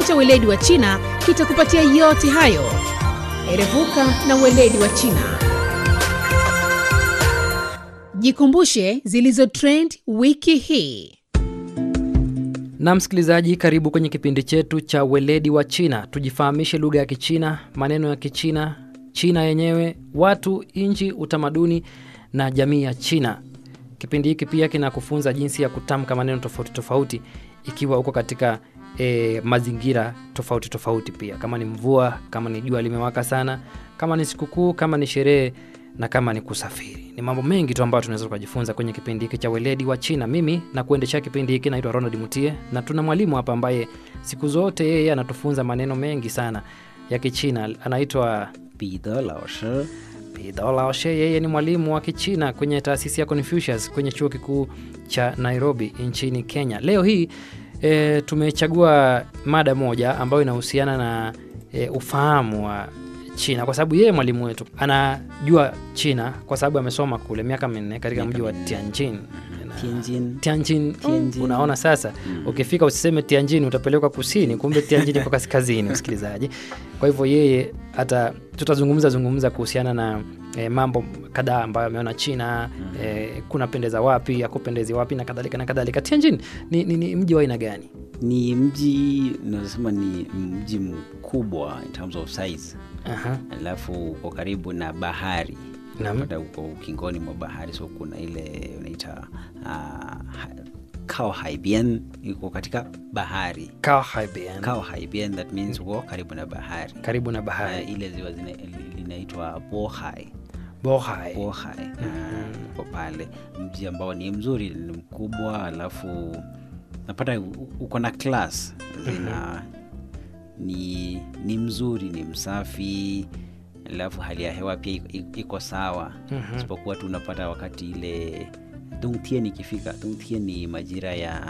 cha weledi wa China kitakupatia yote hayo. Erevuka na weledi wa China. Jikumbushe zilizo trend wiki hii. Na msikilizaji, karibu kwenye kipindi chetu cha weledi wa China. Tujifahamishe lugha ya Kichina, maneno ya Kichina, China yenyewe, watu, nchi, utamaduni na jamii ya China. Kipindi hiki pia kinakufunza jinsi ya kutamka maneno tofauti tofauti ikiwa uko katika e, mazingira tofauti tofauti, pia kama ni mvua, kama ni jua limewaka sana, kama ni sikukuu, kama ni sherehe na kama ni kusafiri. Ni mambo mengi tu ambayo tunaweza tukajifunza kwenye kipindi hiki cha weledi wa China. Mimi na kuendesha kipindi hiki naitwa Ronald Mutie, na tuna mwalimu hapa ambaye siku zote yeye anatufunza maneno mengi sana ya Kichina. Anaitwa 彼得老师， Pidho Laoshe. Yeye ni mwalimu wa Kichina kwenye taasisi ya Confucius kwenye chuo kikuu cha Nairobi nchini Kenya. Leo hii e, tumechagua mada moja ambayo inahusiana na e, ufahamu wa China kwa sababu yeye mwalimu wetu anajua China kwa sababu amesoma kule miaka minne katika mji wa Tianjin. Na- 天津 Tianjin, Tianjin. unaona sasa ukifika usiseme Tianjin utapelekwa kusini, kumbe Tianjin iko kaskazini, msikilizaji. Kwa hivyo yeye hata tutazungumza zungumza kuhusiana na e, mambo kadhaa ambayo ameona China e, kunapendeza wapi, akupendezi wapi na kadhalika na kadhalika. Tianjin ni, ni, ni mji wa aina gani? ni mji unasema ni mji mkubwa in terms of size, Aha. alafu uko karibu na bahari Naam. Unapata uko ukingoni mwa bahari, so kuna ile unaita uh, kao haibian iko katika bahari Kaohaibian, kao haibian that means uko karibu na bahari karibu na uh, bahari ile ziwa zina- linaitwa bohai Bohai. bohai uh, uko pale mji ambao ni mzuri ni mkubwa alafu napata u- uko na class zina ni, ni mzuri ni msafi alafu hali ya hewa pia iko- iko- iko sawa isipokuwa tu unapata wakati ile dungtien ikifika dungtien ni majira ya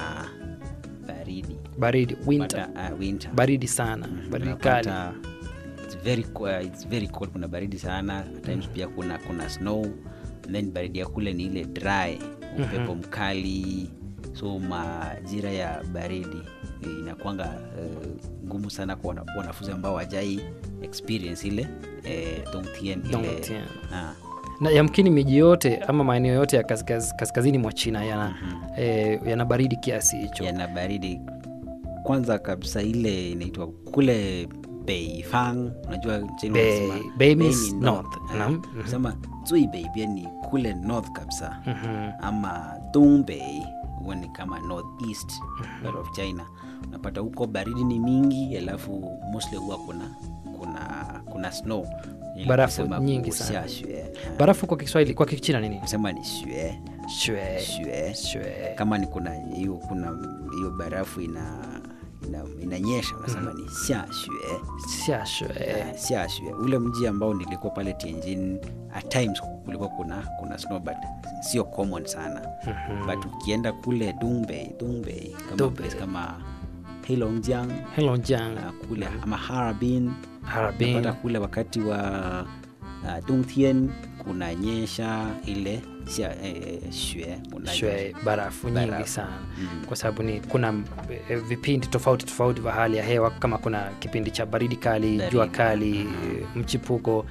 baridi Baridi, winter. Pata, uh, winter Baridi sana, baridi kali. Unapata it's very, co- uh, it's very cold kuna baridi sana at times pia kuna kuna snow and then baridi ya kule ni ile dry upepo mkali so majira ya baridi eh, inakwanga eh, ngumu sana kwa wana- wanafunzi ambao wajai experience ile eh, Dongtien ile Dongtien. ah, na yamkini miji yote ama maeneo yote ya kaskaz, kaskazini mwa China yana, eh, yana baridi kiasi hicho. yana baridi kwanza kabisa ile inaitwa kule beifang unajua nchini Bei- wanasema bei bei means ni north. Ah, Naam. Mhm. sema zui beibia ni kule north kabisa Mhm. ama dongbei huwa ni kama north east part of china unapata huko baridi ni mingi alafu mostly huwa kuna kuna kuna snow Ile Barafu kusema nyingi sana. kuxiaxue. Ah, Barafu kwa Kiswahili, kwa Kichina nini? kusema ni xue Shue. xue Shue. kama ni kuna hiyo kuna hiyo barafu ina ina- inanyesha unasema ni xiaxue Xia shue. Eh, xiaxue ule mji ambao nilikuwa pale Tianjin at times kulikuwa kuna kuna snow but sio common sana but ukienda kule Dongbei Dongbei kama Dongbei. place kama Heilongjiang Hello Jiang. na kule ama Harbin Harbin. unapata kule wakati wa uh, Dongtien kunanyesha ile xia, eh, xue kunanyesha. Shue, barafu nyingi Barafu. sana Mm. kwa sababu ni kuna eh, vipindi tofauti tofauti vya hali ya hewa kama kuna kipindi cha baridi kali Baridi. jua kali mchipuko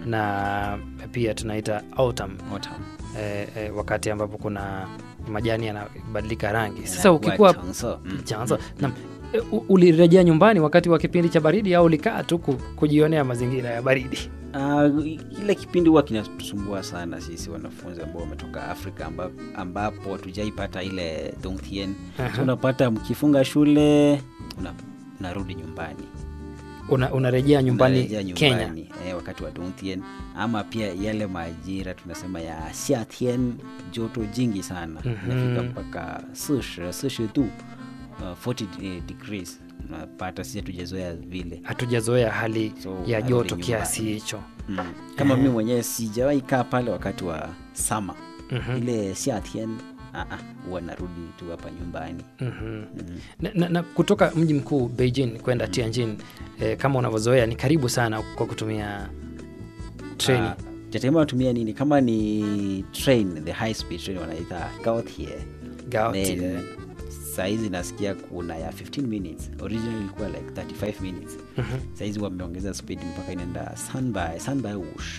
na pia tunaita autumn Autumn. eh, eh, wakati ambapo kuna majani yanabadilika rangi sasa Yanakuwa ukikuwa changso. Mm. chanzo na ulirejea nyumbani wakati wa kipindi cha baridi au ulikaa tu ku- kujionea mazingira ya baridi Ah, kile kipindi huwa kinatusumbua sana sisi wanafunzi ambao wametoka Afrika amba, ambapo hatujaipata ile Dongtien. So unapata mkifunga shule una, unarudi nyumbani Una, unarejea nyumbani, Unarejea Kenya nyumbani, eh, wakati wa Dongtien ama pia yale majira tunasema ya Xiatien, joto jingi sana inafika mpaka 40 40 tu uh, 40 de- degrees unapata sisi hatujazoea vile hatujazoea hali So, ya unarudi joto nyumbani. kiasi hicho Mm. kama mi mwenyewe sijawahi kaa pale wakati wa sama ile siatien huwa narudi tu hapa nyumbani na, na, na kutoka mji mkuu Beijing kwenda Tianjin eh, kama unavyozoea ni karibu sana kwa kutumia treni Ah, jategemea watumia nini kama ni train the high speed train wanaita gaotie Gaotie. then sahizi nasikia kuna ya 15 minutes original ilikuwa like 35 minutes sahizi wameongeza speed mpaka inaenda sanbai sanbai ushi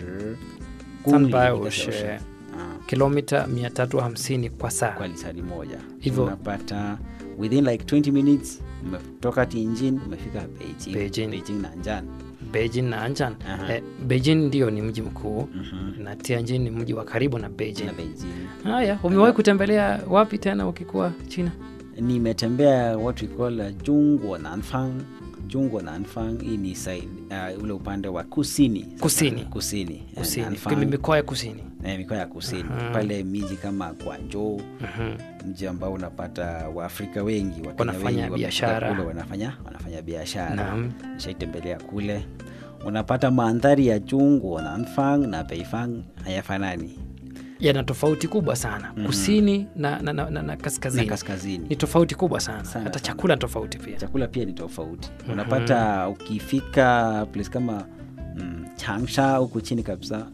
Sanbai ushi. kilomita 350 kwa saa kwa lisali moja Hivyo- unapata within like 20 minutes umetoka Tianjin umefika Beijing, Beijing. Beijing na Anjan beijing na anjan Aha. eh, beijing ndio ni mji mkuu na tianjin ni mji wa karibu na beijing na Beijing haya umewahi kutembelea wapi tena ukikuwa china nimetembea what we call uh, Jungwo Nanfang Jungwo Nanfang hii ni side, uh, ule upande wa kusini Sasa, Kusini. kusini Eh, kusini Nanfang, mikoa ya kusini eh, mikoa ya kusini pale miji kama Guangzhou mji ambao unapata waafrika wengi Wakenya Wanafanya wengi wamefika biashara. kule wanafanya wanafanya biashara Naam. nishaitembelea kule unapata mandhari ya Jungwo Nanfang na Beifang hayafanani yana tofauti kubwa sana kusini na, na, na, na, na kaskazini na kaskazini ni tofauti kubwa sana, Sana, hata sana. chakula ni tofauti pia chakula pia ni tofauti unapata ukifika place kama mm, changsha huku chini kabisa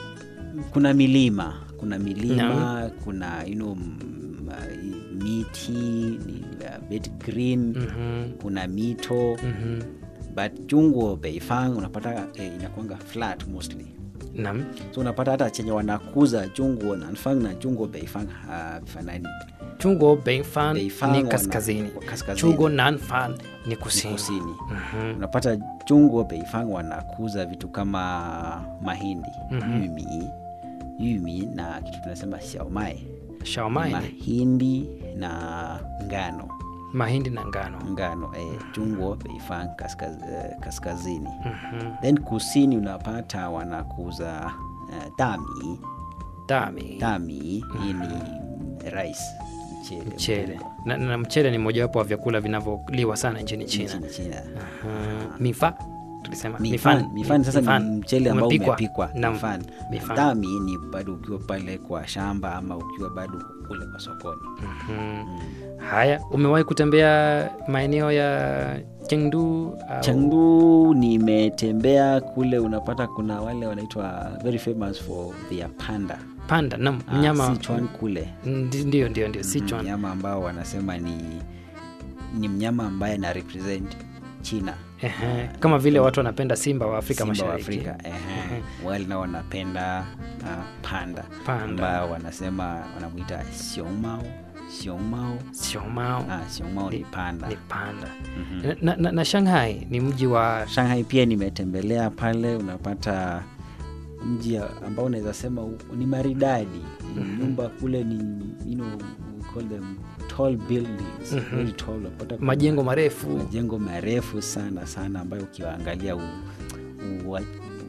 kuna milima kuna milima kuna you know, mm, uh, miti ni uh, bit green Mhm, kuna mito mhm. but jungo beifang unapata eh, inakuanga flat mostly Naam. so unapata hata chenye wanakuza jungo nanfang na jungo beifang havifanani chungo beifan Beifang ni wana- kaskazini kaskazini. chugo nanfan ni kusini, kusini Mhm. unapata jungo beifang wanakuza vitu kama mahindi yumi yumi na kitu tunasema xiaomai shaomai ni mahindi na ngano mahindi na ngano ngano eh, jungo beifang kaskaz, eh, kaskazini Mhm. then kusini unapata wanakuza uh, dami dami dami hii ni rice mchele mchele na, na mchele ni mojawapo wa vyakula vinavyoliwa sana nchini china nchini China. Mhm. mifa tulisema Mifan, mifan sasa mifan. ni mchele ambao Umepikwa. umepikwa Naam. mifan. Mifan. Dami ni bado ukiwa pale kwa shamba ama ukiwa bado kule kwa sokoni. Mhm. haya umewahi kutembea maeneo ya chengdu au- Chengdu nimetembea kule, unapata kuna wale wanaitwa very famous for their panda panda nam Ah, mnyama Sichuan kule Ndi- ndio ndio ndio Sichuan. mnyama ambao wanasema ni ni mnyama ambaye ana represent China Ehe, kama vile watu wanapenda simba wa afrika Simba wa mashariki Afrika ehe. wale nao wanapenda uh, panda Panda. ambao wanasema wanamwita xiongmao xiongmao Xiaomao ah, xiongmao ni panda ni panda na, na, na shanghai ni mji wa Shanghai pia nimetembelea pale, unapata mji ambao unaweza sema u- ni maridadi. Nyumba kule ni you know, we call them tall buildings, very tall. Unapata kuna majengo marefu majengo marefu sana sana ambayo ukiwaangalia u, u,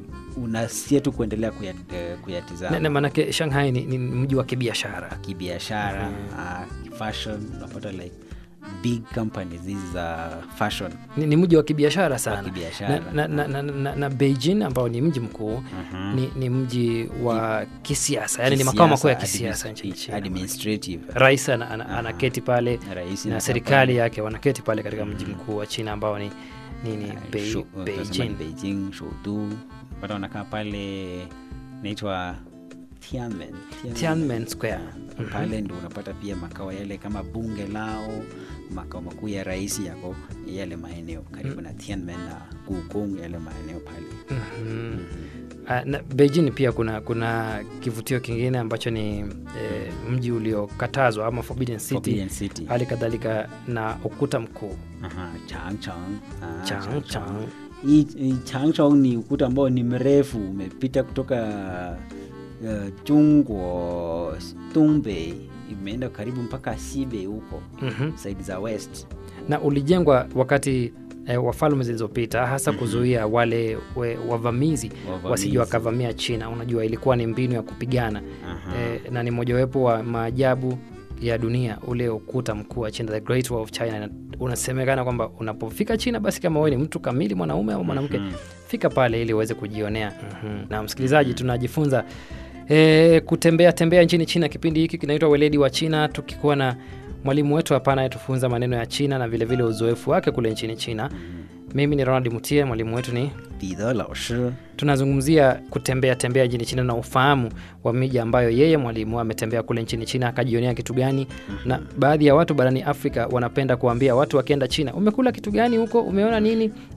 unasia tu kuendelea kuyat, eh, kuyatizama na, na maanake shanghai ni, ni mji wa kibiashara kibiashara uh, fashion unapata like big companies hizi za fashion ni, ni mji wa kibiashara sana kibiashara. na, na, na, na, na, na beijing ambao ni mji mkuu ni, ni mji wa kisiasa yani ni makao makuu ya Kisiasa, kisiasa admi- nchini china administrative rais ana- ana- anaketi pale Rais na anakaa serikali yake wanaketi pale katika mji mkuu wa china ambao ni nini Bei- Shu- tunasema beijing ni Beijing, Shoudu. Pata wanakaa pale naitwa Tiananmen. tiananmen square Pale ndo unapata pia makao yale kama bunge lao, makao makuu ya rais yako yale maeneo karibu na Tiananmen na Gugong yale maeneo pale. Mhm. Ah, na beijing pia kuna kuna kivutio kingine ambacho ni eh, mji uliokatazwa ama forbidden city Forbidden City. hali kadhalika na ukuta mkuu Aha, Changchang. Ah, changchang Hii hii Changchong ni ukuta ambao ni mrefu umepita kutoka uh, Jungwo Dongbei imeenda karibu mpaka Sibe huko Mhm. side za west. na ulijengwa wakati eh, wa falme zilizopita hasa kuzuia wale we, wavamizi Wavamizi. wasije wakavamia china unajua ilikuwa ni mbinu ya kupigana Aha. eh, na ni mojawapo wa maajabu ya dunia ule ukuta mkuu wa china the great wall of china Na unasemekana kwamba unapofika china basi kama wewe ni mtu kamili mwanaume au mwanamke fika pale ili uweze kujionea mm-hmm. na msikilizaji tunajifunza e, kutembea tembea nchini china kipindi hiki kinaitwa weledi wa china tukikuwa na mwalimu wetu hapa anayetufunza maneno ya china na vilevile vile uzoefu wake kule nchini china mimi ni ronald mutie mwalimu wetu ni 彼得老师 tunazungumzia kutembea tembea nchini china na ufahamu wa miji ambayo yeye mwalimu ametembea kule nchini china akajionea kitu gani na baadhi ya watu barani afrika wanapenda kuambia watu wakienda china umekula kitu gani huko umeona nini